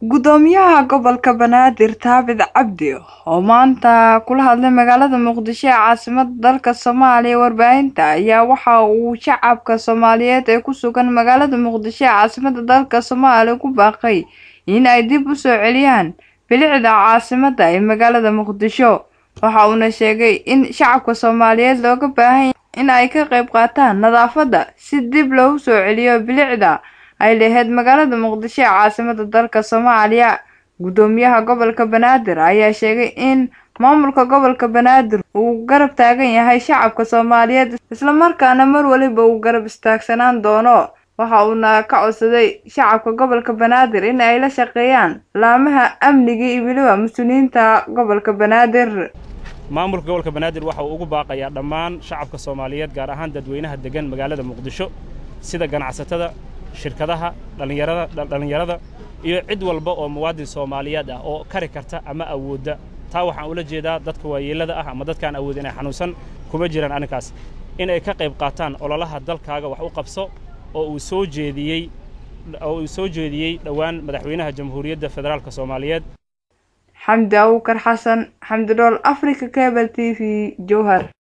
Gudoomiyaha gobolka Banaadir Thabit Cabdi oo maanta kula hadlay magaalada Muqdisho ee caasimadda dalka Soomaaliya warbaahinta ayaa waxa uu shacabka Soomaaliyeed ee ku sugan magaalada Muqdisho ee caasimadda dalka Soomaaliya ku baaqay in ay dib u soo celiyaan bilicda caasimadda ee magaalada Muqdisho waxa uuna sheegay in shacabka Soomaaliyeed looga baahan yahay in ay ka qayb qaataan nadaafadda si dib loogu soo celiyo bilicda ay lahayd magaalada Muqdisho ee caasimadda dalka Soomaaliya gudoomiyaha gobolka Banaadir ayaa sheegay in maamulka gobolka Banaadir uu garab taagan yahay shacabka Soomaaliyeed isla markaana mar waliba uu garab istaagsanaan doono waxa uuna ka codsaday shacabka gobolka Banaadir in ay la shaqeeyaan laamaha amniga iyo weliba mas'uuliyiinta gobolka Banaadir maamulka gobolka banaadir waxa uu ugu baaqayaa dhammaan shacabka soomaaliyeed gaar ahaan dadweynaha degan magaalada muqdisho sida ganacsatada shirkadaha dhallinyarada dhallinyarada iyo cid walba oo muwaadin soomaaliyeed ah oo kari karta ama awoodda taa waxaan ula jeedaa dadka waayeellada ah ama dadkaan awood inay xanuunsan kuma jiraan arrinkaas in ay ka qayb qaataan ololaha dalkaaga wax u qabso oo uu soo jeediyey oo uu soo jeediyey dhowaan madaxweynaha jamhuuriyadda federaalka soomaaliyeed xamdi abuukar xasan xamdi dhool africa cable t v jowhar